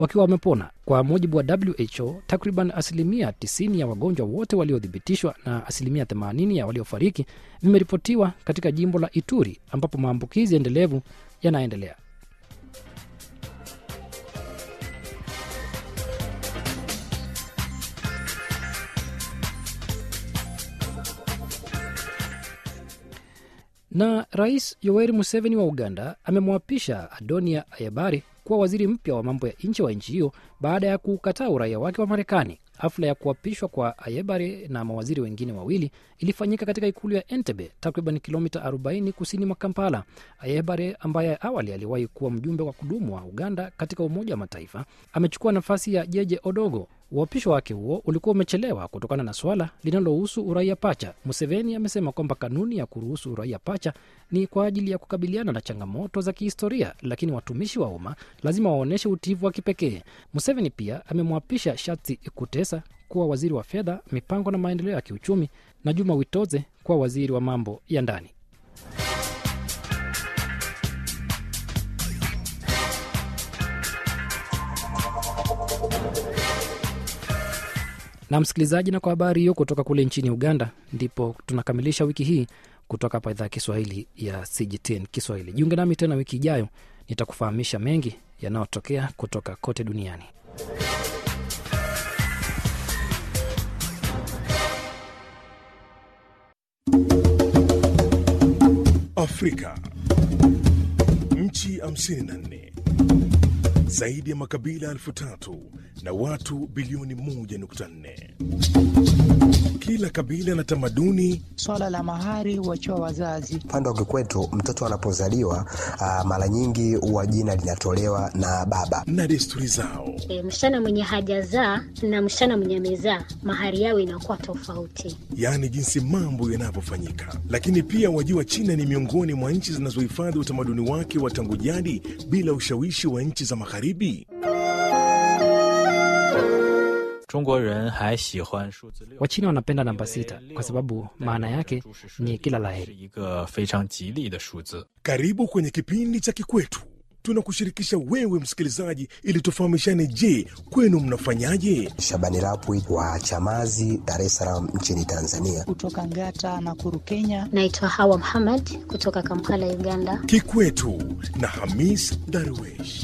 wakiwa wamepona. Kwa mujibu wa WHO, takriban asilimia 90 ya wagonjwa wote waliothibitishwa na asilimia 80 ya waliofariki vimeripotiwa katika jimbo la Ituri ambapo maambukizi endelevu yanaendelea. na rais yoweri museveni wa uganda amemwapisha adonia ayebare kuwa waziri mpya wa mambo ya nje wa nchi hiyo baada ya kukataa uraia wake wa marekani hafla ya kuapishwa kwa ayebare na mawaziri wengine wawili ilifanyika katika ikulu ya entebe takriban kilomita 40 kusini mwa kampala ayebare ambaye awali aliwahi kuwa mjumbe wa kudumu wa uganda katika umoja wa mataifa amechukua nafasi ya jeje odogo uapisho wake huo ulikuwa umechelewa kutokana na swala linalohusu uraia pacha museveni amesema kwamba kanuni ya kuruhusu uraia pacha ni kwa ajili ya kukabiliana na changamoto za kihistoria lakini watumishi wa umma lazima waonyeshe utiivu wa kipekee museveni pia amemwapisha shatsi kutesa kuwa waziri wa fedha mipango na maendeleo ya kiuchumi na juma witoze kuwa waziri wa mambo ya ndani na msikilizaji na kwa habari hiyo kutoka kule nchini uganda ndipo tunakamilisha wiki hii kutoka hapa idhaa ya kiswahili ya cgtn kiswahili jiunge nami tena wiki ijayo nitakufahamisha mengi yanayotokea kutoka kote duniani Afrika. Nchi 54 zaidi ya makabila elfu tatu na watu bilioni 1.4. Kila kabila na tamaduni Swala la mahari huachiwa wazazi. Upande wa kikwetu mtoto anapozaliwa ah, mara nyingi huwa jina linatolewa na baba. na desturi zao. E, msichana mwenye hajazaa na msichana mwenye amezaa mahari yao inakuwa tofauti. yaani jinsi mambo yanavyofanyika. Lakini pia wajua, China ni miongoni mwa nchi zinazohifadhi utamaduni wake wa tangu jadi bila ushawishi wa nchi za Magharibi. 中国人还喜欢数字六， wachina wanapenda namba sita kwa sababu maana yake ni kila 是 laheri 一个非常吉利的数字。 Karibu kwenye kipindi cha Kikwetu, tunakushirikisha wewe msikilizaji, ili tufahamishane. Je, kwenu mnafanyaje? Shabani Rapwi wa Chamazi, Dar es Salaam nchini Tanzania. Kutoka Ngata na Kuru, Kenya. Naitwa Hawa Muhammad kutoka Kampala, Uganda. Kikwetu na Hamis Darwesh.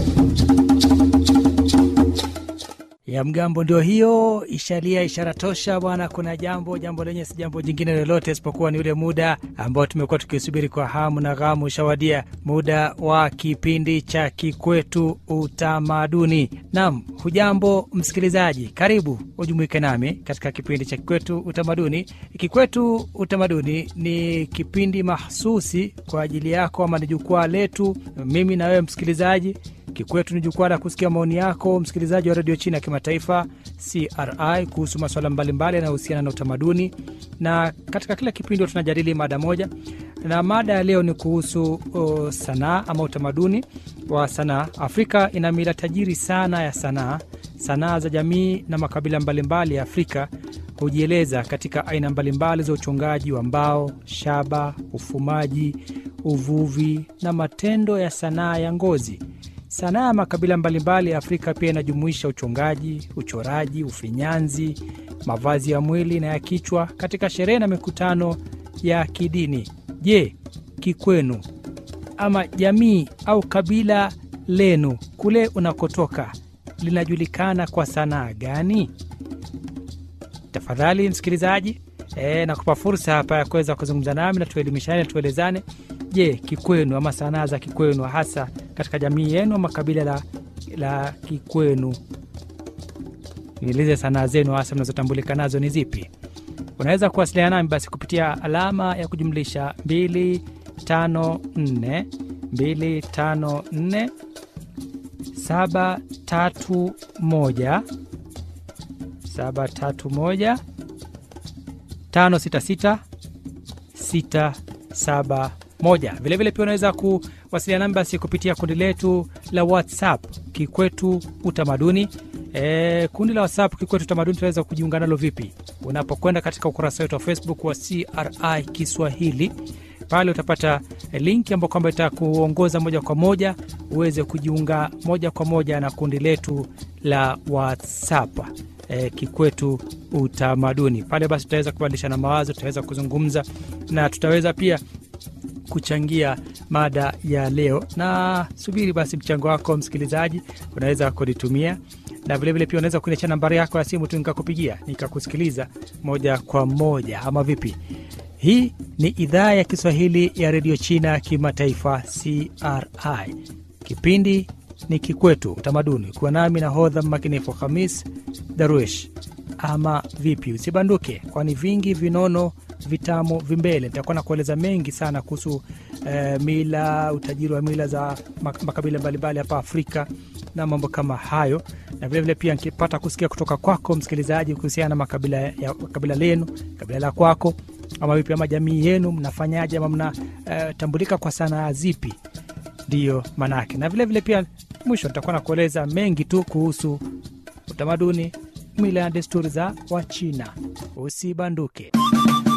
ya mgambo ndio hiyo ishalia ishara tosha bwana kuna jambo jambo lenye si jambo jingine lolote isipokuwa ni ule muda ambao tumekuwa tukisubiri kwa hamu na ghamu ushawadia muda wa kipindi cha kikwetu utamaduni nam hujambo msikilizaji karibu ujumuike nami katika kipindi cha kikwetu utamaduni kikwetu utamaduni ni kipindi mahsusi kwa ajili yako ama ni jukwaa letu mimi na wewe msikilizaji Kikwetu ni jukwaa la kusikia maoni yako msikilizaji wa redio chini ya kimataifa CRI kuhusu masuala mbalimbali yanayohusiana na utamaduni, na katika kila kipindi huwa tunajadili mada moja, na mada ya leo ni kuhusu uh, sanaa ama utamaduni wa sanaa. Afrika ina mila tajiri sana ya sanaa. Sanaa za jamii na makabila mbalimbali ya Afrika hujieleza katika aina mbalimbali za uchongaji wa mbao, shaba, ufumaji, uvuvi na matendo ya sanaa ya ngozi. Sanaa ya makabila mbalimbali ya Afrika pia inajumuisha uchongaji, uchoraji, ufinyanzi, mavazi ya mwili na ya kichwa katika sherehe na mikutano ya kidini. Je, kikwenu ama jamii au kabila lenu kule unakotoka linajulikana kwa sanaa gani? Tafadhali msikilizaji, e, nakupa fursa hapa ya kuweza kuzungumza nami na tuelimishane, tuelezane. Je, kikwenu ama sanaa za kikwenu hasa katika jamii yenu ama kabila la, la kikwenu, nieleze sanaa zenu hasa mnazotambulika nazo ni zipi? Unaweza kuwasiliana nami basi kupitia alama ya kujumlisha 254 254 731 731 566 671. Vilevile pia unaweza kuwasiliana nami basi kupitia kundi letu la WhatsApp Kikwetu Utamaduni. E, kundi la WhatsApp Kikwetu Utamaduni tunaweza kujiunga nalo vipi? Unapokwenda katika ukurasa wetu wa Facebook wa CRI Kiswahili pale utapata link ambayo kwamba itakuongoza moja kwa moja uweze kujiunga moja kwa moja na kundi letu la WhatsApp e, Kikwetu Utamaduni. Pale basi tutaweza kubadilishana mawazo, tutaweza kuzungumza na tutaweza pia kuchangia mada ya leo, na subiri basi mchango wako msikilizaji, unaweza kunitumia na vilevile pia unaweza kuniachia nambari yako ya simu tu nikakupigia nikakusikiliza moja kwa moja, ama vipi? Hii ni idhaa ya Kiswahili ya redio China kimataifa CRI. Kipindi ni Kikwetu Utamaduni, kuwa nami na hodha mmakinifu Hamis Darwish. Ama vipi? Usibanduke, kwani vingi vinono vitamu vimbele. Nitakuwa na kueleza mengi sana kuhusu eh, mila, utajiri wa mila za mak- makabila mbalimbali hapa Afrika na mambo kama hayo, na vilevile pia nikipata kusikia kutoka kwako msikilizaji kuhusiana na makabila ya kabila lenu, kabila la kwako ama vipi, ama jamii yenu mnafanyaje, ama mnatambulika kwa sanaa zipi? Ndiyo manake, na vilevile pia mwisho nitakuwa na kueleza mengi tu kuhusu utamaduni, mila na desturi za Wachina. Usibanduke.